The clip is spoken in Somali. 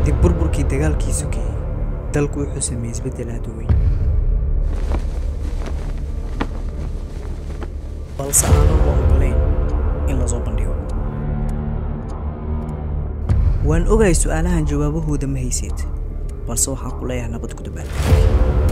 kadib burburkii dagaalkii sugayey dalku wuxuu sameeyey isbeddel aad u weyn balse aanan la ogolayn in lasoo bandhigo waan ogahay su'aalahan jawaabahooda ma haysid balse waxaan ku leeyahay nabad ku dabaal